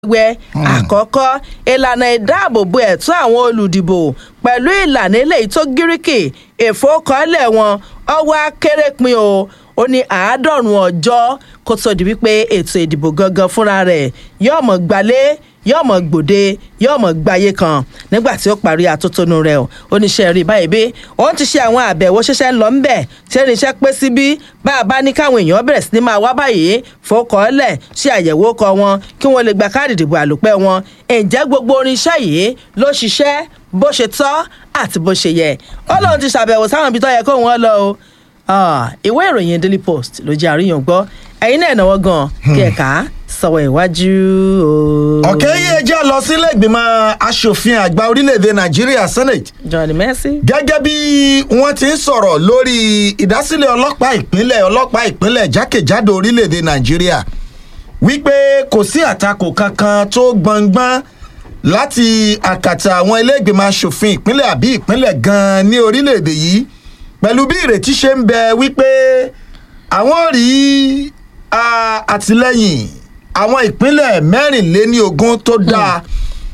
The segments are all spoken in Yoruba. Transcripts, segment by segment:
wẹ àkọ́kọ́ ìlànà ìdáàbòbò ẹ̀tọ́ àwọn olùdìbò pẹ̀lú ìlànà eléyìí tó gíríkì ìfowókọ́lẹ̀ wọn ọwọ́ akéré pin o ó ní àádọ́rùn ọjọ́ kó tó di wípé ètò ìdìbò gangan fúnra rẹ̀ yóò mọ̀ gbalé yóò mọ̀ gbòde yóò mọ̀ gbáyé kan nígbà tí ó parí atótónu rẹ̀ o oníṣẹ́ rí báyìí bí òun ti ṣe àwọn àbẹ̀wò ṣẹṣẹ́ ń lọ ńbẹ̀ tí irinṣẹ́ pé síbí bá a bá ní káwọn èèyàn bẹ̀rẹ̀ sí ní máa wá báyìí fòkọ́lẹ̀ ṣe àyẹ̀wò kọ wọn kí wọ́n lè gba káàdì ìdìbò àlòpẹ́ wọn ǹjẹ́ gbogbo orinṣẹ́ yìí ló ṣiṣẹ́ bó ṣe tọ́ àti bó ṣe yẹ ó lóun ti ṣàbẹ̀wò sáwọn ibi tó yẹ kó wọn lọ o ìwé ìròyìn daily post ló jẹ́ àríyàn gbọ́ ẹ̀yin náà náwó gan kí ẹ̀ka sọ̀wọ́ ìwájú o. ọ̀kẹ́ yìí ẹ jẹ́ lọ sílé ìgbìmọ̀ asòfin àgbà orílẹ̀-èdè nàìjíríà senate johnny mercy. gẹ́gẹ́ bí wọ́n ti ń sọ̀rọ̀ lórí ìdásílẹ̀ ọlọ́pàá ìpínlẹ̀ ọlọ́pàá ìpínlẹ̀ jákèjádò orílẹ̀-èdè nàìjíríà wípé kò sí àtakò kankan tó gbọ̀ngbọ́n láti àkàtà àwọn ilé ìgbìmọ̀ asòfin ìpínlẹ̀ àbí ìpínlẹ̀ gan-an ní orílẹ̀-èdè yìí pẹ̀lú bí ìrètí ṣe ń bẹ wípé àwọn rí àtìlẹ́yìn àwọn ìpínlẹ̀ mẹ́rìnléníogún tó dáa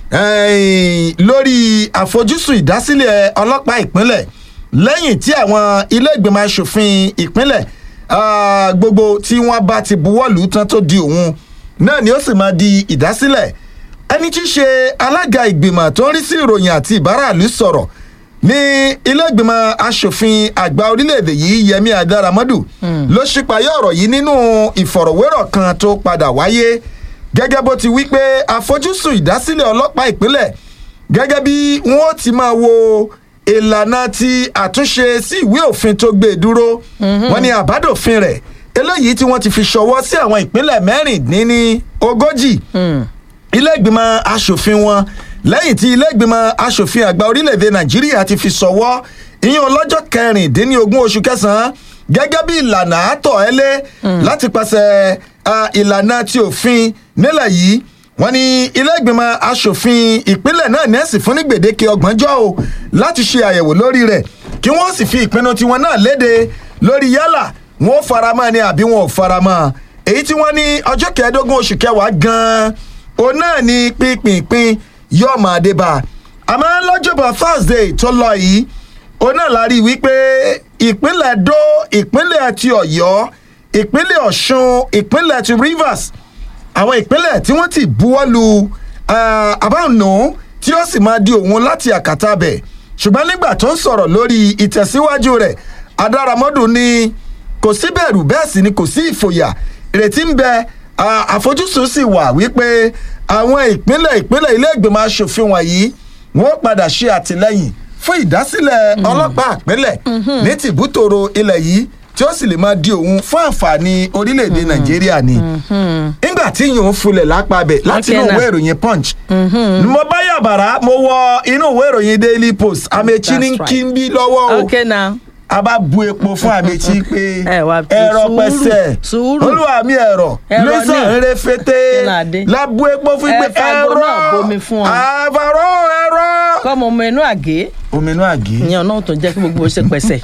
lórí àfojúsùn ìdásílẹ̀ ọlọ́pàá ìpínlẹ̀ lẹ́yìn tí àwọn ilé ìgbìmọ̀ asòfin ìpínlẹ̀ gbogbo tí wọ́n bá ti buwọ́lù tán tó di òun náà ni ó sì máa di ìdásílẹ̀ ẹni tí í ṣe alága ìgbìmọ̀ tó ń rí sí ìròyìn àti ìbáraàlú sọ̀rọ̀ ní ilé ìgbìmọ̀ asòfin àgbà orílẹ̀-èdè yìí yẹmi adaramọ́dù ló ṣípayá ọ̀rọ̀ yìí nínú ìfọ̀rọ̀wérọ̀ kan tó padà wáyé gẹ́gẹ́ bó ti wí pé àfojúsùn ìdásílẹ̀ ọlọ́pàá ìpínlẹ̀ gẹ́gẹ́ bí wọ́n ti máa wo ìlànà ti àtúnṣe sí ìwé òfin tó gbé dúró wọn ni àbádòfin rẹ̀ eléyìí tí wọ́n ti fi ṣọwọ́ sí àwọn ìpínlẹ̀ mẹ́rìndínní ogójì ilé ìgbìmọ̀ asòfin wọn lẹ́yìn tí ilé ìgbìmọ̀ asòfin àgbà orílẹ̀-èdè nàìjíríà ti fi sọ̀wọ́ ìyẹn ọlọ́jọ́ kẹrìndínlógún oṣù kẹsàn-án gẹ́gẹ́ bí ìlànà àtọ̀ ẹ́lẹ́ láti pàṣẹ ìlànà ti òfin nílẹ̀ yìí wọ́n ní ilé ìgbìmọ̀ asòfin ìpínlẹ̀ náà nẹ́ẹ̀sì fún ní gbèdéke ọgbọ̀njọ́ o láti ṣe àyẹ̀wò lórí rẹ̀ kí wọ́n sì fi ìpinnu tiwọn náà léde lórí yálà wọn ò faramọ́ ni àbí wọn ò faramọ́ èyí tí wọ́n ní ọjọ́ kẹẹ̀ẹ́dógún oṣù kẹwàá gan-an òun náà ní pínpínpín yóò máa dé bá a àmọ́ lọ́jọ́bọ̀ thursday tó lọ yìí òun náà la rí i wípé ìpínlẹ̀ do ìpínlẹ̀ ti ọ̀yọ́ ìpínlẹ̀ ọ̀ṣun ìpínlẹ̀ ti rivers àwọn ìpínlẹ̀ tí wọ́n ti buwọ́ lu àbáwọnù tí ó sì máa di òun láti àkàtà bẹ̀ ṣùgbọ́n nígbà tó ń sọ̀rọ̀ lórí ìtẹ̀síwájú rẹ̀ adáramọ́dù ni kò sí bẹ̀rù bẹ́ẹ̀ sì ni kò sí ìfòyà ìrètí ń bẹ àfojúsùn sì wà wípé àwọn ìpínlẹ̀ ìpínlẹ̀ ilé ìgbìmọ̀ asòfin wọ̀nyí wọ́n padà ṣe àtìlẹ́yìn fún ìdásílẹ̀ ọlọ́pàá ìpínlẹ̀ ní tìbútòrò ilẹ̀ yìí tí ó sì lè máa di òun fún àǹfààní orílẹ̀-èdè nàìjíríà ni. nígbà tí yòó fulẹ̀ lápá bẹ̀ láti inú ìwé ìròyìn punch. mo bá yàbàrá mo wọ inú ìwé ìròyìn daily post àmẹ́chí ní kí n bí lọ́wọ́ o. okay now a bá bu epo fún àmẹ́chí pé ẹ̀rọ pẹ̀sẹ̀ olúwa mi ẹ̀rọ lẹ́sàn rẹ̀ fẹ́tẹ́ la bu epo fún pé ẹ̀rọ àfàrọ̀ ẹ̀rọ. kọ́mọ ọmọ inú àgé. omi inú àgé. ìyẹn náà tó jẹ́ kí gbogbo ó ṣe pẹ̀sẹ̀.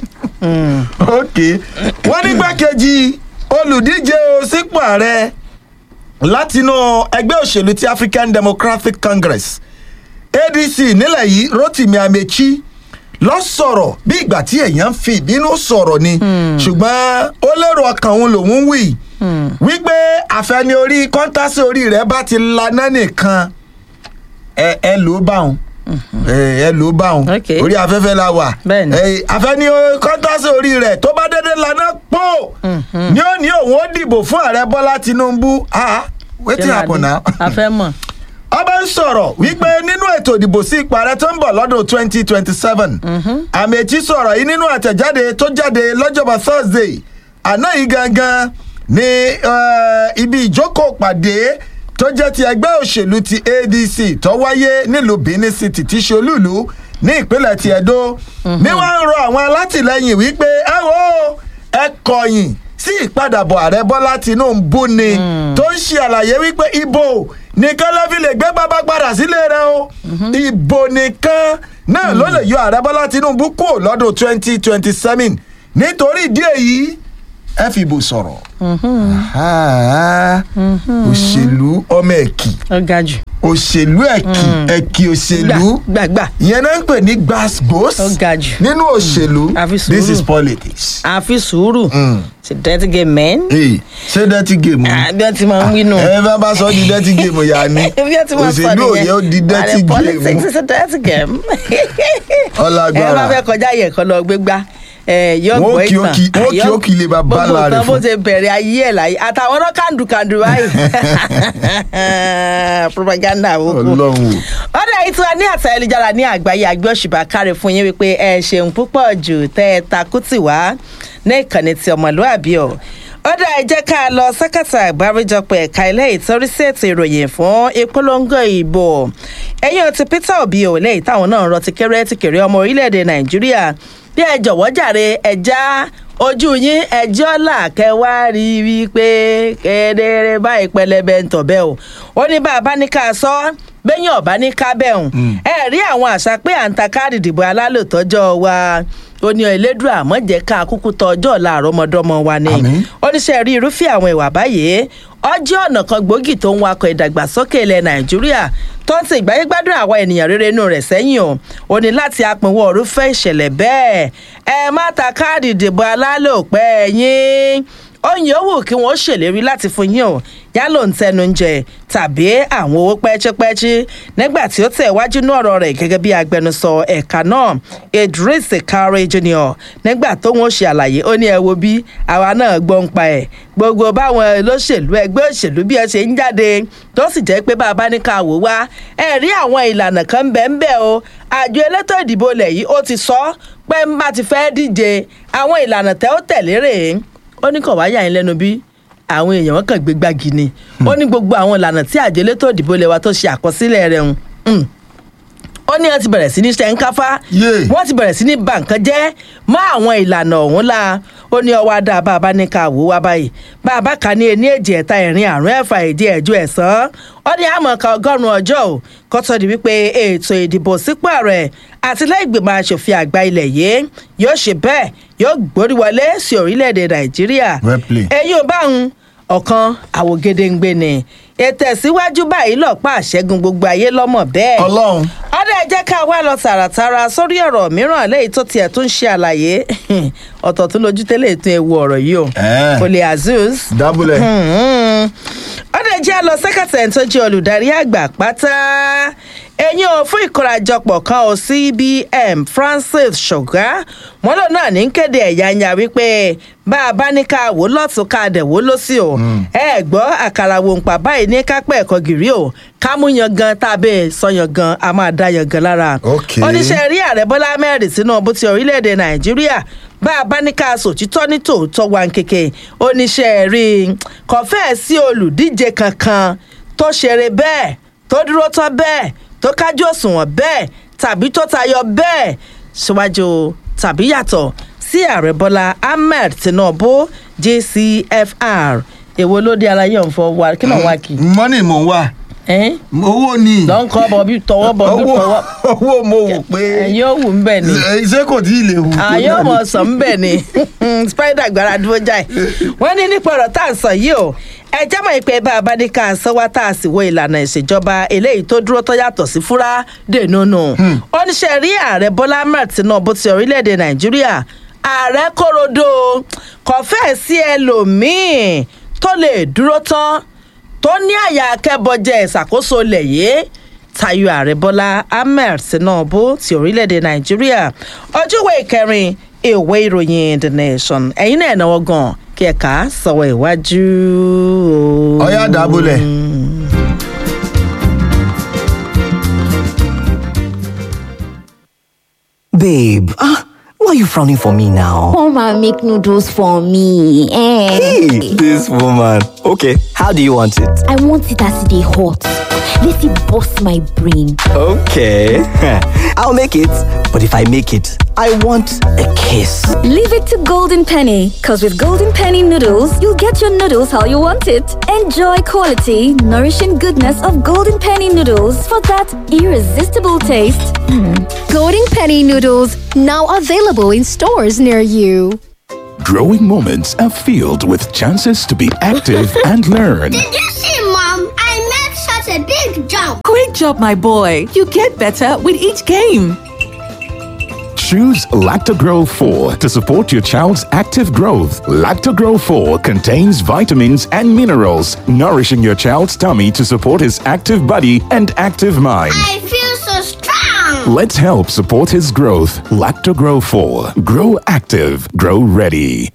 ok wọ́n ní gbàkejì olùdíje sípò ààrẹ látinú ẹgbẹ́ òṣèlú ti african democratic congress adc nílẹ̀ yìí rotimi amechi lọ sọ̀rọ̀ bí ìgbà tí èèyàn fi ìbínú sọ̀rọ̀ ni ṣùgbọ́n ó lérò ọkàn òun lòún wì wípé àfẹni orí kọ́ńtàsì orí rẹ̀ bá ti laná nìkan ẹ ẹ ló bá òun ẹ ló bá òun orí afẹ́fẹ́ la wà àfẹni kọ́ńtàsì orí rẹ̀ tó bá dédé laná pọ̀ ní ó ní òun ó dìbò fún ààrẹ bọ́lá tinubu ah wetin happen now. àfẹ́ mọ̀ ọba ń sọ̀rọ̀ wípé nínú ètò ìdìbò sí ipò ààrẹ tó ń bọ̀ lọ́dún twenty twenty seven àmẹ́tí sọ̀rọ̀ yìí nínú àtẹ̀jáde tó jáde lọ́jọ́bọ̀ thursday àná yìí gangan ní ibi ìjókòó pàdé tó jẹ́ ti ẹgbẹ́ òṣèlú ti adc tó wáyé nílùú benin city tí ṣe olúùlú ní ìpínlẹ̀ ti edo ní wọ́n ń rọ àwọn alátìlẹyìn wípé ẹ wo ẹ kọ̀yìn sí ìpadàbọ̀ ààrẹ bọ́lá tinubu ni tó ń ṣe àlàyé wípé ibo nìkan ló fi lè gbé bàbá padà sílé rẹ o ìbò nìkan náà ló lè yọ ààrẹ bọ́lá tinubu kúrò lọ́dún twenty twenty seven nítorí ìdí èyí ẹ fìbò sọ̀rọ̀ Ah, òṣèlú ọmọ ẹ̀kì ó ga jù. òṣèlú ẹ̀kì ẹ̀kì òṣèlú gbà gbà ìyẹn náà ń pè ní gbàsgbòs Ó ga jù. nínú òṣèlú Àfi this is sùúrù. politics. àfi sùúrù ṣe dirty game men. Hey, ṣé dirty game Ah, ni bí wọ́n ti máa ń wí nù. ẹ bá bá sọ di dirty game yà ni bí wọ́n ti máa ń sọ òṣèlú òye ó di dirty And politics game is a dirty game. ẹ bá ọlágbára fẹ́ kọjá yẹ̀ kọ́ lọ gbégbá ẹ yọ Wọ́n gbọ́ kí ó ìtàn kí- wọ́n kí ó kí lè bá bá gbogbo láre nǹkan bó fún. ṣe bẹ̀rẹ̀ ayé ẹ̀ láyé àtàwọn náà kàndùkàndù báyìí propaganda àwòkù ọlọ́run o. ọ̀dà yìí tí wọ́n ní àtà ẹlẹ́jára ní àgbáyé àgbẹ̀ òṣùbà káre fún yín wípé ẹ ṣeun púpọ̀ jù tẹ́ ẹ takú tì wá ní ìkànnì ti ọmọlúàbí ọ̀ ọ̀dà ẹ jẹ́ ká lọ sákàtà àgbáríjọpọ̀ ẹ̀ka ilé ìtọ́rí sí ètò ìròyìn fún ìpolongo ìbò ẹ̀yìn ti peter obi ò lẹ́yìn táwọn náà rọ ti kéré ti kéré ọmọ orílẹ̀-èdè nàìjíríà bí ẹ jọ̀wọ́ jàre ẹja ojú yín ẹjọ́ là kẹwàá rí i pé kedere báyìí pẹlẹbẹ ń tọ̀bẹ́ o ó ní bá a bá ní ká sọ bẹ́yìn ọ̀bá ní kábẹ́hùn ẹ rí àwọn àṣà pé à ń ta káàdì ìdìbò alálòtọ́jọ́ wa ó ní ẹlẹ́dùn àmọ́ jẹ́ ká kúkú tọ ọjọ́ ọ̀la àrọ́mọdọ́mọ wa ni Àmín. oníṣẹ́ rí irúfẹ́ àwọn ìwà báyìí ọjọ́ ọ̀nà kan gbòógì tó ń wakọ̀ ìdàgbàsókè ilẹ̀ nàìjíríà tó ń ti ìgbáyégbádùn àwọn ènìyàn rere inú rẹ̀ sẹ́yìn o ò ní láti apinwọ́ irúfẹ́ ìṣẹ̀lẹ̀ bẹ́ẹ̀ ẹ má ta káàdì ìdìbò alálòpẹ́ yín oyin owó kí wọ́n ṣèlérí láti fún yín o yálò ń tẹnu jẹ tàbí àwọn owó pẹ́ẹ́chẹ́pẹ́ẹ́chí nígbà tí ó tẹ̀ wájú ní ọ̀rọ̀ rẹ̀ gẹ́gẹ́ bí agbẹnusọ ẹ̀ka náà idris kare junior nígbà tó wọ́n ṣe àlàyé ó ní ẹ wo bí àwa náà gbọ́ ń pa ẹ̀ gbogbo báwọn olóṣèlú ẹgbẹ́ òṣèlú bí ẹ ṣe ń jáde tó sì jẹ́ pé bàbá ní ká wò wá ẹ rí àwọn ìlànà kan ń bẹ ń bẹ o àjọ elétò ìdìbò ilẹ̀ yìí ó ti sọ pé ń bá ti fẹ́ díje àwọn ìlànà tẹ́ ó tẹ̀lé rèé ó ní kàn wáyà yín lẹ́nu bí àwọn èèyàn wọn kàn gbé gbági ni ó ní gbogbo àwọn ìlànà tí àjọ elétò ìdìbò ilé wa tó ṣe àkọsílẹ̀ rẹ̀ ń ó ní wọn ti bẹ̀rẹ̀ sí ní ṣẹ́ńkáfá Yé. wọ́n ti bẹ̀rẹ̀ sí ní bà nǹkan jẹ́ mọ́ àwọn ìlànà ọ̀hún la ó ní ọwọ́ adá bá a bá ní ká wò wá báyìí bá a bá kà ní ení èjì ẹ̀ta ẹ̀rin àrùn ẹ̀fà èdè ẹ̀jọ ẹ̀sán ó ní àmọ́ ká ọgọ́rùn-ún ọjọ́ ò kó tó di wípé ètò ìdìbò sípò ààrẹ àti lẹ́gbẹ̀mọ̀ asòfin àgbà ilẹ̀ yìí yóò ṣe bẹ́ẹ̀ yóò gbórí wọlé sí orílẹ̀-èdè nàìjíríà Well played. ẹ̀yin ò bá ń ọ̀kan àwògedengbe ni ètò ìsíwájú báyìí lọ́pàá àṣẹ́gun gbogbo ayé lọ́mọ bẹ́ẹ̀ ọlọ́run ọdẹ jẹ́ ká wá lọ tààràtàrà sórí ọ̀rọ̀ mìíràn lẹ́yìn tó tiẹ̀ tún ṣe àlàyé ọ̀tọ̀ tó lójú tẹ́lẹ̀ tún ewu ọ̀rọ̀ yìí o Eh. kò lè azeez dábúlẹ̀ ọdẹ jẹ́ lọ sẹ́kẹ̀tẹ̀ tó jẹ́ olùdarí àgbà pátá ẹ̀yìn ò fún ìkórajọpọ̀ kan ò cbm francis ṣọ̀gá wọn lò náà ní kéde ẹ̀yà ń ya wípé bá a bá ní ká wò lọ́tún ká dẹ̀ wò lọ́sí o ẹ gbọ́ àkàrà wò ń pa báyìí ní kápẹ́ ẹ̀kọ́ gírí o ká mú yangan tàbí sọ yangan a máa dá yangan lára Ok. oníṣẹ́ rí ààrẹ bọ́lá mẹ́rin tinubu ti orílẹ̀-èdè nàìjíríà bá a bá ní ká sòtítọ́ ní tòótọ́ wa kéke oníṣẹ́ rí kò fẹ́ẹ̀ sí olùdíje kankan tó ṣeré bẹ́ẹ̀ tó dúró tán bẹ́ẹ̀ tó kájú òṣùwọ̀n bẹ́ẹ̀ tàbí tó tayọ bẹ́ẹ̀ síwájú tàbí yàtọ̀ sí ààrẹ bọ́lá ahmed tinubu jcfr èwo ló dé alayé ọ̀nfọ̀ wa kí náà wá kì í mọ́nì mò ń wà ẹ́n owó ni lọ́nkọ́ bọ̀ bí tọwọ́ bọ̀ bí owó tọwọ́ owó mo wò pé ẹ̀yin ò wù ń bẹ̀ ni ṣé kò tí ì lè wù tó àyè náà ọmọ ni? sọ ń bẹ̀ ni spider gbára dúró jáì wọ́n ní nípa ọ̀rọ̀ tá à ń sọ yìí o ẹ jámọ̀ ìpè bá a bá ní ká sọ wá tá a sì wo ìlànà ìṣèjọba eléyìí tó dúró tó yàtọ̀ sí fúrá dènúnú oníṣẹ́ rí ààrẹ bọ́lá ahmed tinubu ti orílẹ̀-èdè nàìjíríà ààrẹ korodo kò fẹ́ẹ̀ sí ẹlòmíì tó lè dúró tán tó ní àyà akẹ́bọjẹ ìṣàkóso ilẹ̀ yìí tayo ààrẹ bọ́lá ahmed tinubu ti orílẹ̀-èdè nàìjíríà ojúwe ìkẹrin ìwé ìròyìn the nation ẹ̀yin náà náwó gan kí ẹ̀ka sọ̀wọ́ ìwájú. o. ọyá dábúlẹ̀. Babe, ah, why are you frowning for me now? Come and make noodles for me. Eh. Hey, this woman. Okay, how do you want it? I want it as they hot. Let it bust my brain. Okay, I'll make it. But if I make it, I want a kiss. Leave it to Golden Penny, because with Golden Penny noodles, you'll get your noodles how you want it. Enjoy quality, nourishing goodness of Golden Penny noodles for that irresistible taste. Golden Penny noodles now available in stores near you. Growing moments are filled with chances to be active and learn. Did you see, Mom? I made such a big jump. Great job, my boy. You get better with each game. Choose Lactogro 4 to support your child's active growth. Lactogro 4 contains vitamins and minerals, nourishing your child's tummy to support his active body and active mind. I feel so strong. Let's help support his growth. Lactogro 4. Grow active. Grow ready.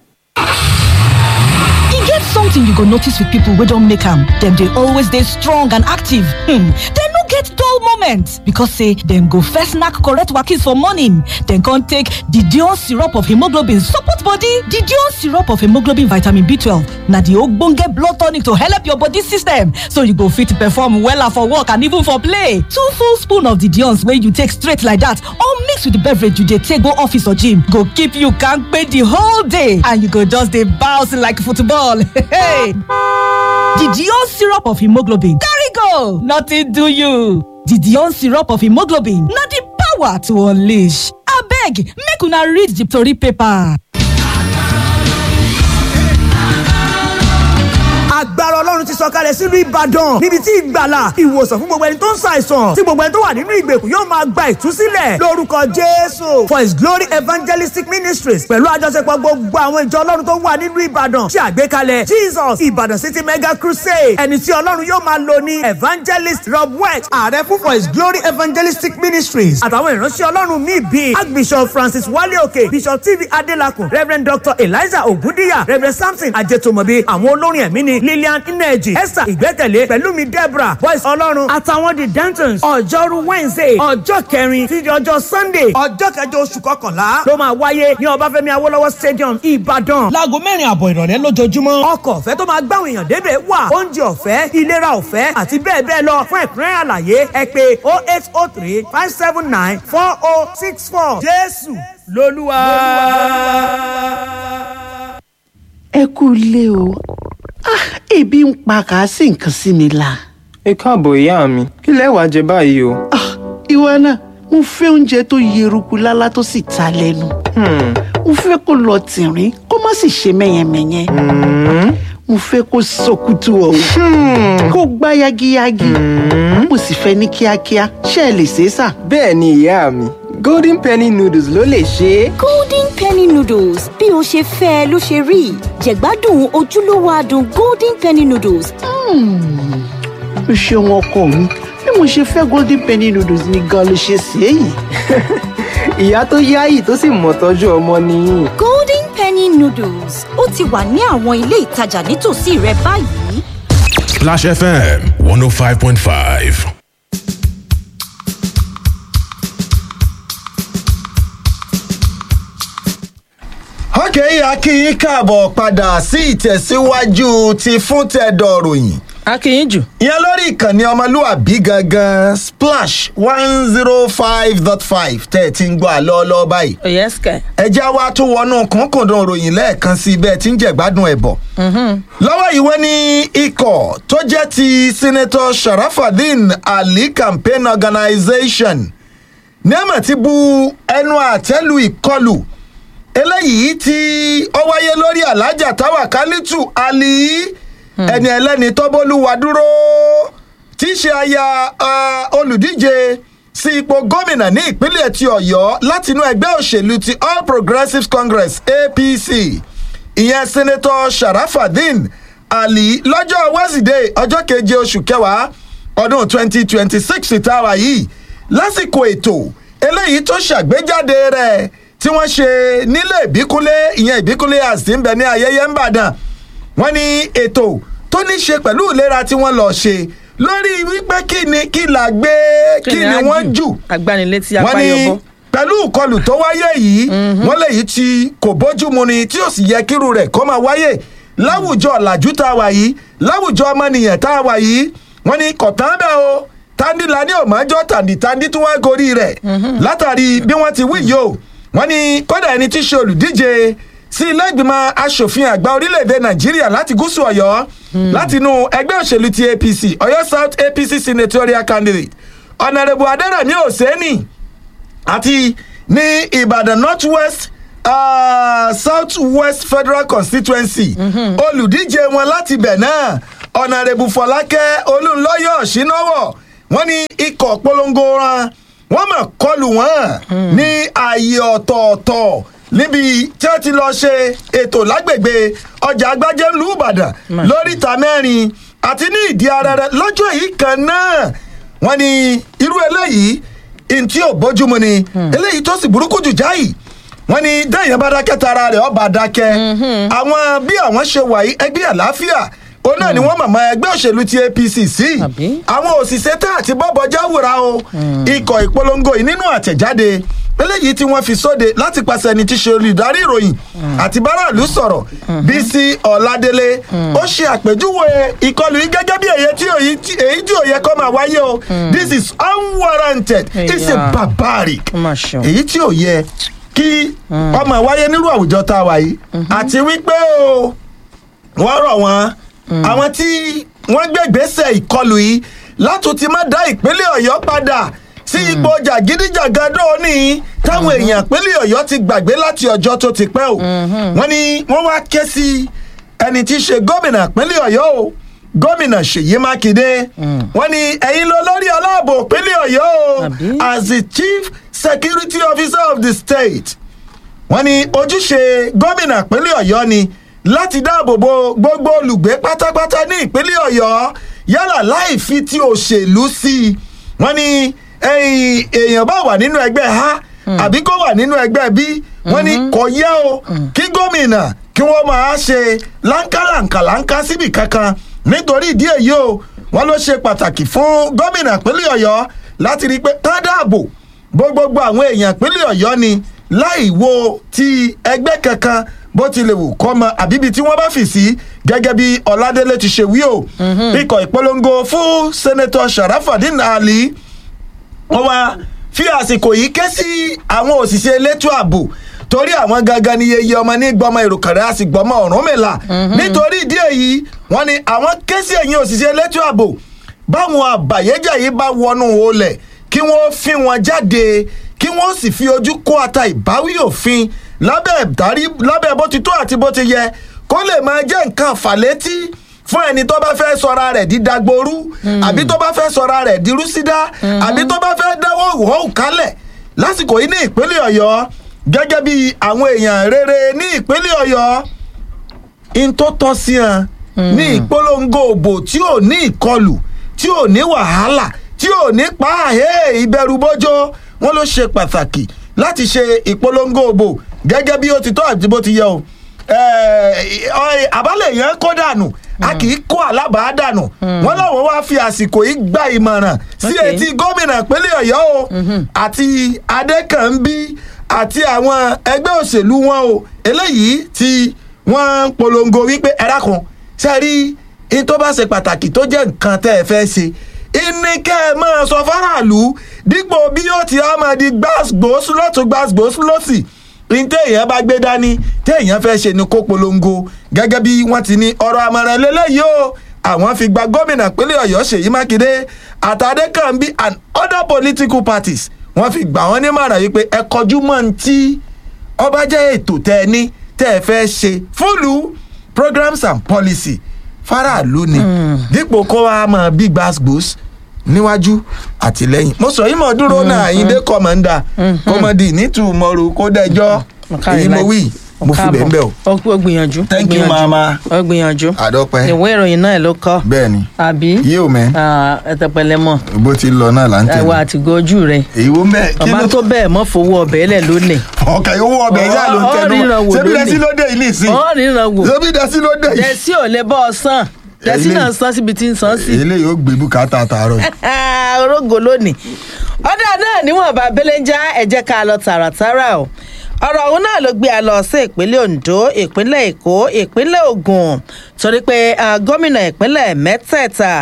e get something you go notice with people wey don make am dem dey always dey strong and active hmm. dem no get dull moment because say dem go first knack correct wakis for morning dem come take didion syrup of hemoglobin support body didion syrup of hemoglobin vitamin b12 na the ogbonge blood tonic to help your body system so you go fit perform wella for work and even for play two full spoon of didions wey you take straight like that or mix with the beverage you dey take go office or gym go keep you kampe the whole day and you go just dey bounce like football. Hey! Didion syrup of hemoglobin carry go nothing do you. Didion syrup of hemoglobin na the power to unleash. Abeg make una read the tori paper. agbára ọlọ́run ti sọ̀kalẹ̀ sílùú ìbàdàn níbi tí ìgbàlà ìwòsàn fún gbogbo ẹni tó ń ṣàìsàn tí gbogbo ẹni tó wà nínú ìgbèkùn yóò máa gba ìtúsílẹ̀ lórúkọ jésù for his glory evangelistic ministries pẹ̀lú àjọṣepọ̀ gbogbo àwọn ìjọ ọlọ́run tó wà nínú ìbàdàn ṣe àgbékalẹ̀ jesus ìbàdàn city mega crusade ẹni tí ọlọ́run yóò máa lò ní evangelist rob west ààrẹ fún for his glory evangelistic ministries àtàwọn ìránṣẹ́ ọlọ́run míì bíi archbishop francis wale òkè bishop tv adelakun reverend dr eliza ogundiya reverend samson ajetomobi àwọn olórin ẹ̀mí ni lillian ineji esther ìgbẹ́kẹ̀lé pẹ̀lúmi deborah boys ọlọ́run àtàwọn the dantons ọjọ́rú wednesday ọjọ́ kẹrin títí ọjọ́ sunday ọjọ́ kẹjọ oṣù kọkànlá ló máa wáyé ní ọbáfẹ́mi awólọ́wọ̀ stadium ìbàdàn láago mẹ́rin àbọ̀ ìrọ̀lẹ́ lójoojúmọ́ ọkọ̀ ọ̀fẹ́ tó máa gbáwọn èèyàn débẹ̀ wà oúnjẹ ọ̀fẹ́ ìlera ọ̀fẹ́ àti bẹ́ẹ̀ bẹ́ẹ̀ lọ fún ẹ̀kúnrẹ́ àlàyé ẹ pé oh eight oh three five seven nine four oh six four jésù lolúwa. ẹ kú ilé o ah ebi ń pa kà á sì nǹkan sí mi la. ẹ káàbọ̀ ìyá mi kí lẹ wàá jẹ báyìí o. ah ìwọ náà mo fẹ́ oúnjẹ tó yeruku lálá tó sì ta lẹ́nu. mo fẹ́ kó lọ tìrín kó má sì ṣe mẹ́yẹmẹ́yẹ. mo fẹ́ kó sọkútù ọ̀hún kó gbá yagiyagi. mo sì fẹ́ ní kíákíá ṣé ẹ lè ṣe é sà. bẹ́ẹ̀ ni ìyá mi golden penny noodles ló lè ṣe é. golden penny noodles bí o ṣe fẹ́ ẹ ló ṣe rí jẹ̀gbádùn ojúlówó adùn golden penny noodles. o ṣeun ọkọ mi bí mo ṣe fẹ́ golden penny noodles ni gan ló ṣe ṣe é yìí. ìyá tó yáyì tó sì mọ̀ tọ́jú ọmọ nìyí. golden penny noodles ó ti wà ní àwọn ilé ìtajà nítòsí rẹ báyìí. Splash FM 105.5. ọkẹ́ akínyìn káàbọ̀ padà sí ìtẹ̀síwájú ti fún tẹ̀dọ̀ ròyìn. akínyìn jù. ìyẹn lórí ìkànnì ọmọlúwàbí gangan splash one zero five dot five tẹ́ ẹ ti ń gbọ́ àlọ́ ọlọ́ báyìí. yẹ́sìkẹ́. ẹja wa tún wọnú kúnkùndùn ròyìn lẹ́ẹ̀kan sí bẹ́ẹ̀ tí ń jẹ̀gbádùn ẹ̀ bọ̀. lọ́wọ́ yìí wọ́n ní ikọ̀ tó jẹ́ ti senator sharafadin ali campaign organisation ní ẹ̀mọ̀ ti bu ẹnu àtẹ́lu ìkọlù eléyìí tí ó wáyé lórí alájà táwa kálítù ali ẹni ẹlẹ́ni tọ́bólúwa dúró tí í ṣe aya olùdíje sí ipò gómìnà ní ìpínlẹ̀ ti ọ̀yọ́ látinú ẹgbẹ́ òṣèlú ti all progressives congress apc ìyẹn senator sharafadin ali lọ́jọ́ wednesday ọjọ́ keje oṣù kẹwàá ọdún twenty twenty six ìtawà yìí lásìkò ètò eléyìí tó ṣàgbéjáde rẹ̀ tí wọ́n ṣe nílé ìbíkúnlé ìyẹn ìbíkúnlé àti ń bẹ ní ayẹyẹ ń bàdàn wọ́n ní ètò tó ní ṣe pẹ̀lú ìlera tí wọ́n lọ ṣe lórí wípé kí ni kí là gbé kí ni wọ́n jù agbanilétí wọ́n ní apáyọbọ. pẹ̀lú ìkọlù tó wáyé yìí wọ́n léyìí tí kò bójúmu ni tí ò sì yẹ kírú rẹ̀ kó máa wáyé láwùjọ ọ̀làjú tá a wà yìí láwùjọ ọmọnìyàn tá a wà yìí wọ́n ní kọ̀tán bẹ́ẹ̀ o tandila ní òmọ́jọ́ tàǹdì tàǹdì tó wá gorí rẹ̀ látàrí bí wọ́n ti wí yìí o wọ́n ní kódà ẹni tí í ṣe olùdíje sí ilé ìgbìmọ̀ asòfin àgbà orílẹ̀-èdè nàìjíríà láti gúúsù ọ̀yọ́ látinú ẹgbẹ́ òṣèlú ti apc ọ̀yọ́ south apc senatorial candidate ọ̀nàrẹ́bù adẹ́rẹ̀mí òsèénì àti ní ìbàdàn north west ah, south west federal constituency olùdíje wọn láti bẹ̀ náà ọ̀nàrẹ́bù fọlákẹ́ olùlọ́yọ̀ ṣínáwọ̀ wọ́n ní ikọ̀ polongo ran wọ́n mọ̀ kọlù wọ́n ní ààyè ọ̀tọ̀ọ̀tọ̀ níbi tí wọ́n ti lọ ṣe ètò lágbègbè ọjà agbájé ńlú ìbàdàn lóríta mẹ́rin àti ní ìdí arẹrẹ lọ́jọ́ yìí kan náà wọ́n ní irú eléyìí ntí ò bójúmu ni eléyìí tó sì burúkú jù jáì wọ́n ní dẹ́yìn bá dákẹ́ tara rẹ̀ ọba dákẹ́ àwọn bí àwọn ṣe wà yìí ẹgbẹ́ àlàáfíà ó náà ni wọ́n mọ̀mọ́ ẹgbẹ́ òṣèlú ti apc sí àwọn òṣìṣẹ́ tá àti bọ́bọ̀ jáwòrán o ikọ̀ ìpolongo yìí nínú àtẹ̀jáde eléyìí tí wọ́n fi sóde láti pàṣẹ ẹni tí ṣe olùdarí ìròyìn àti báràlú sọ̀rọ̀ bísí ọ̀làdélé ó ṣe àpèjúwe ìkọlù yìí gẹ́gẹ́ bí èyí tí òyì tí èyí tí òye kọ́ máa wáyé o this is unwarranted it's a barbaric èyí tí ò yẹ kí ọmọ wáyé nírú àwùjọ tá a wà yìí àti wípé o wọ́n rọ̀ wọ́n àwọn tí wọ́n gbé ìgbésẹ̀ ìkọlù yìí látún ti má dá ìpínlẹ̀ ọ̀yọ́ padà sí ipò jàgídíjàgan dóòní táwọn èèyàn ìpínlẹ̀ ọ̀yọ́ ti gbàgbé láti ọjọ́ tó ti pẹ́ o wọ́n ní wọ́n wá ké sí ẹni tí í ṣe gómìnà ìpínlẹ̀ ọ̀yọ́ o gómìnà ṣèyí mákindé wọ́n ní ẹ̀yin ló lórí aláàbò ìpínlẹ̀ ọ̀yọ́ o as the chief security officer of the state wọ́n ní ojúṣe gómìnà ìpínlẹ̀ ọ̀yọ́ ni láti dáàbò bo gbogbo olùgbé pátápátá ní ìpínlẹ̀ ọ̀yọ́ yálà láì fi ti òṣèlú sí i wọ́n ní ẹ̀yìn èèyàn bá wà nínú ẹgbẹ́ a àbí kó wà nínú ẹgbẹ́ b wọ́n ní kò yẹ o kí gómìnà kí wọ́n máa ṣe láńkàlàǹkàlàǹkà síbì kankan nítorí ìdí èyí o wọ́n ló ṣe pàtàkì fún gómìnà ìpínlẹ̀ ọ̀yọ́ láti rí i pé ká dáàbò bó gbogbo àwọn èèyàn ìpínlẹ̀ ọ̀yọ́ ni láì wo ti ẹgbẹ́ kankan bó ti lè wù kọ́ mọ àbíbi tí wọ́n bá fì sí gẹ́gẹ́ bí ọ̀làdélé ti ṣe wí o ikọ̀ ìpolongo fún sẹ́nẹ́tọ̀ sharafadin ali wọ́n wá fi àsìkò yìí ké sí àwọn òṣìṣẹ́ elétò ààbò torí àwọn gangan ni yeye ọmọ ní gbọmọ ìrùkàrẹ́ a sì gbọmọ ọ̀rùn mẹ́la nítorí ìdí èyí wọ́n ní àwọn ké sí ẹ̀yìn òṣìṣẹ́ elétò ààbò báwọn àbàyéjà yìí bá wọnú olẹ̀ kí wọ́n fi wọn jáde kí wọ́n sì fi ojú kó ata ìbáwí òfin lábẹ́ ìdarí lábẹ́ bó ti tó àti bó ti yẹ kó lè máa jẹ́ nǹkan fàlétí fún ẹni tó bá fẹ́ sọra rẹ̀ di dagboru àbí tó bá fẹ́ sọra rẹ̀ di rúsídá àbí tó bá fẹ́ dáwọ́ ìwọ́ kálẹ̀ lásìkò yìí ní ìpínlẹ̀ ọ̀yọ́ gẹ́gẹ́ bí àwọn èèyàn rere ní ìpínlẹ̀ ọ̀yọ́ in tó tọ́ sí hàn ní ìpolongo òbò tí ò ní ìkọlù tí ò ní wàhálà tí ò ní pa àhẹ́ ìbẹ̀rù bójó wọn ló ṣe pàtàkì láti ṣe ìpolongo òbò gẹ́gẹ́ bí ó ti tọ́ àti bó ti yẹ o àbálẹ̀ yẹn kó dànù a kì í kó alábàá dànù wọn làwọn wá fi àsìkò yìí gba ìmọ̀ràn sí etí gómìnà ìpínlẹ̀ ọ̀yọ́ o àti adékànbí àti àwọn ẹgbẹ́ òṣèlú wọn o eléyìí tí wọ́n ń polongo wípé ẹ dákun ṣe rí in tó bá ṣe pàtàkì tó jẹ́ nǹkan tẹ́ ẹ fẹ́ ṣe ìní kẹ́ ẹ máa sọ fáráàlú dípò bí yóò ti á máa di gbàgbós lọ́tún gbàgbós lọ́sì ní téèyàn bá gbé dání téèyàn fẹ́ ṣe ni kó polongo gẹ́gẹ́ bí wọ́n ti ní ọ̀rọ̀ àmọ̀ràn lélẹ́yìí o àwọn fi gba gómìnà pínlẹ̀ ọ̀yọ́ ṣèyí mákindé àtàdékànbí and other political parties wọ́n fi gbà wọ́n nímọ̀ràn yìí pé ẹ kọjú mọ́ ní tí ọba jẹ́ ètò tẹ́ ẹ ní tẹ́ ẹ fẹ́ ṣe fúlù programs and policy faraàlú ni dípò kó wa mọ̀ bí gbàgbós níwájú àtìlẹyìn mo sọ yìí mọ̀ dúró náà àyíndé kọ́mọ̀ndà kọ́mọ̀dì nítùmọ̀rù kó dẹjọ́ èyí mo wí mo fi bẹ́ẹ̀ bẹ́ẹ̀ o. ó gbìyànjú. thank you mama. ó gbìyànjú. àdọ́pẹ́. ìwé ìròyìn náà ló kọ́. bẹ́ẹ̀ni. àbí. yíò mẹ́. ẹtẹpẹlẹ mọ. bó ti lọ náà là ń tẹ̀lé. ẹwà àti gojú rẹ. èyí wo mẹ́. ọba tó bẹ́ẹ̀ mọ́ fowó ọbẹ̀ lẹ̀ lónìí. ọkà owó ọbẹ̀ yá ló ń tẹnu ṣebí dẹ́sí ló dé yìí nìsín. ọ̀ ríran wò. ṣebí dẹ́sí ló dé yìí. dẹ́sí ò lè bọ́ ọ sàn dẹ́sí náà san síbi tí ń san sí. eléyìí ó gbé bùkátà tààrọ̀. orógo lónìí ọ̀dà náà níwọ̀nba belenja ẹ̀jẹ̀ ká lọ tààràtàrà o ọ̀rọ̀ ọ̀hún náà ló gbé a lọ sí ìpínlẹ̀ ondo ìpínlẹ̀ èkó ìpínlẹ̀ ogun torí pé gómìnà ìpínlẹ̀ mẹ́tẹ̀ẹ̀ta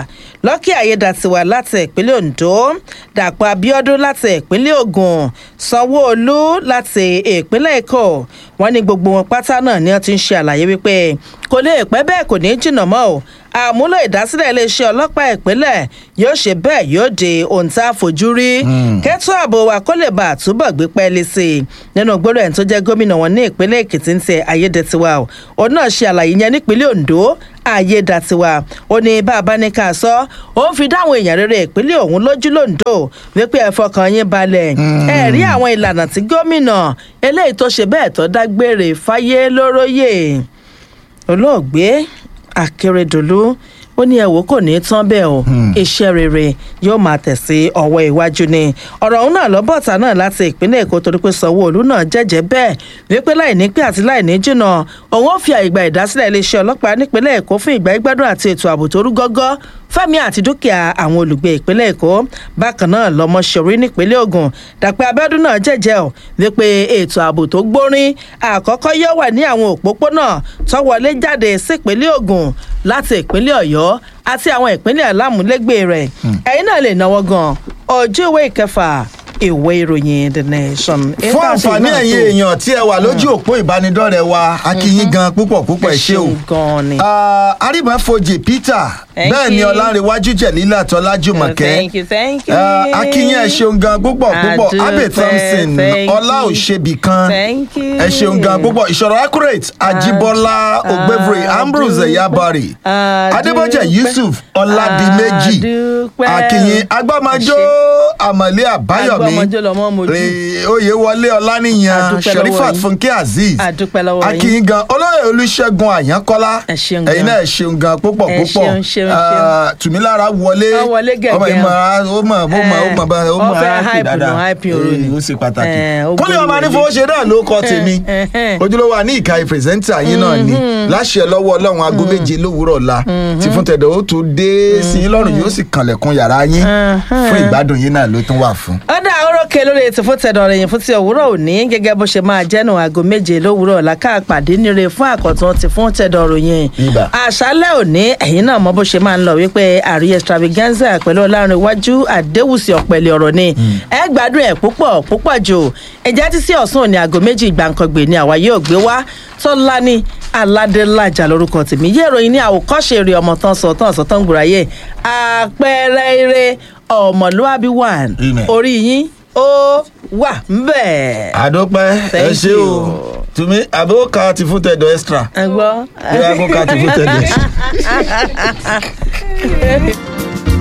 lọ́kì ayédàtiwà láti ìpínlẹ̀ ondo dàpọ̀ abiodun láti ìpínlẹ̀ ogun sanwó-olu láti ìpínlẹ̀ èkó wọ́n ní gbogbo wọn pátá náà ni wọ́n ti ń ṣe àlàyé wípé kò lè pẹ́ bẹ́ẹ̀ kò ní jìnnà mọ́ o àmúlò ìdásílẹ̀ iléeṣẹ́ ọlọ́pàá ìpínlẹ̀ yóò ṣe bẹ́ẹ̀ yóò di ohun tá a fojú rí kẹ́tọ́ ààbò wa kó lè bá àtúbọ̀ gbé pẹ́ẹ́lí sí i nínú gbọ́dọ̀ ẹ̀ tó jẹ́ gómìnà wọn ní ìpínlẹ̀ èkìtì ń tẹ ayédètiwa o òun náà ṣe àlàyé yẹn nípínlẹ̀ ondo ayédàtiwa ó ní bá a bá ní ká sọ ó ń fi dáwọn èèyàn rere ìpínlẹ̀ òun lójú lóńdó wípé ẹ fọkàn yín balẹ̀ ẹ rí àwọn ìlànà tí gómìnà eléyìí tó ṣe bẹ́ẹ̀ tó dágbére fáyé lóróyè olóògbé akérèdọlù ó ní ẹwò kò ní tán bẹ́ẹ̀ o iṣẹ́ rere yóò máa tẹ̀ sí ọwọ́ iwájú ni ọ̀rọ̀ ọ̀hún náà lọ́bọ̀tà náà láti ìpínlẹ̀ èkó torí pé sanwó-olu náà jẹ́jẹ́ bẹ́ẹ̀ wípé láì ní pé àti láì ní jìnnà òun ó fi àyígbà ìdásílẹ̀ iléeṣẹ́ ọlọ́pàá nípínlẹ̀ èkó fún ìgbà ìgbádùn àti ètò ààbò tó rú gọ́gọ́ fẹ́mi àti dúkìá àwọn olùgbé ìpínlẹ̀ èkó bákan náà lọmọ ṣòrí nípínlẹ̀ ogun dàpẹ́ abẹ́dún náà jẹ́jẹ́ ọ̀ wípé ètò ààbò tó gbórin àkọ́kọ́ yóò wà ní àwọn òpópónà tó wọlé jáde sípínlẹ̀ ogun láti ìpínlẹ̀ ọ̀yọ́ àti àwọn ìpínlẹ̀ alámúlégbè rẹ̀ ẹ̀yin náà lè náwó gan ojú ìwé ìkẹfà ìwé ìròyìn the nation. fún àǹfààní ẹ̀yin èèyàn tí ẹ wà lójú òpó ìbánidọ́rẹ̀ wa akínyín gan púpọ̀ púpọ̀ ẹ ṣé o arímọ̀fojì peter Thank bẹ́ẹ̀ ni you. ọlárẹ̀wájú jẹ̀lílà tọ́lájúmọ̀kẹ́ thank you thank you. akínyín ẹ ṣeun gan púpọ̀ púpọ̀ Adúpẹ́, abe thompson thank ọlá you. òṣèbí kan Thank you. ẹ ṣeun gan púpọ̀ ìṣòro accurate ajibola ogbevre ambrose eyabari adébọ̀jẹ̀ yusuf ọládìméjì Adúpẹ́. akínyín agbọ́mọjọ́ àmọ̀lé àbáyọ̀mí Agbọ́mọjọ́ lọmọ mojú. Eh, oyèwọlé ọláníyàn Adúpẹ́ lọ́wọ́ sherifat yín. funke azeez Adúpẹ́ lọ́wọ́ yín. akínyín gan olóyè olùṣègùn àyànkọ́lá ṣeun gan. ẹ̀yin náà ẹ ṣeun gan púpọ̀ Ẹ púpọ̀ ṣeun, ṣeun, Ah, tùmílára wọlé Ó wọlé gẹ̀gẹ̀. ọmọ ìmọ̀ ó mọ̀ ó mọ̀ ó mọ̀ bá ó Ó mọ̀ fẹ́ á kì hype dáadáa nù, hype òru ni. Eh, ó ṣe pàtàkì Eh, ó kúnlẹ̀ gbórí ọmọ wọlé. anífowóṣe náà ló kọ́ tèmi Eh, eh. ojúlówó àní ìka ìpèsèntà yín náà ni láṣẹ lọ́wọ́ ọlọ́run aago méje lówùúrọ̀ ọ̀la tí fún tẹ̀dọ̀ ó tún dé sí yín lọ́rùn yóò sì kànlẹ̀kùn yàrá yín fún ìgbádùn yín náà ló tún wà fún. ọ̀dà orókè lórí ètò fún tẹ̀dọ̀ rẹ̀ yẹn fún ti òwúrọ̀ òní gẹ́gẹ́ bó ṣe máa jẹ́nu aago méje lówùúrọ̀ ọ̀la ká pàdé níre fún àkọ́tún ti fún tẹ̀dọ̀ ròyìn. Ibà. àṣálẹ̀ òní ẹ̀yin náà mọ bó ṣe máa ń lọ wípé àríyé extravaganza pẹ̀lú ọlọ́run iwájú àdéhùsì ọ̀pẹ̀lẹ̀ ọ̀rọ̀ ni ẹ gbádùn ẹ̀ púpọ̀ púpọ̀ jù ẹ̀jẹ̀ títí ọ̀sán òní aago méjì gbàǹkangbè ni àwa yóò gbé wá tọ́lání aládélájà lórúkọ tèmi yé ìròyìn ní àwòkọ́ṣe eré ọmọ tán sọ tán sọ tán gbùráyè àpẹẹrẹ eré ọmọlúwàbí one Amen. orí yín ó wà ńbẹ̀. àdópẹ́ ẹ Thank ṣé o you. tùmí àbókà ti fún tẹ̀dọ̀ extra ẹ gbọ́. bí àbókà ti fún tẹ̀dọ̀ extra.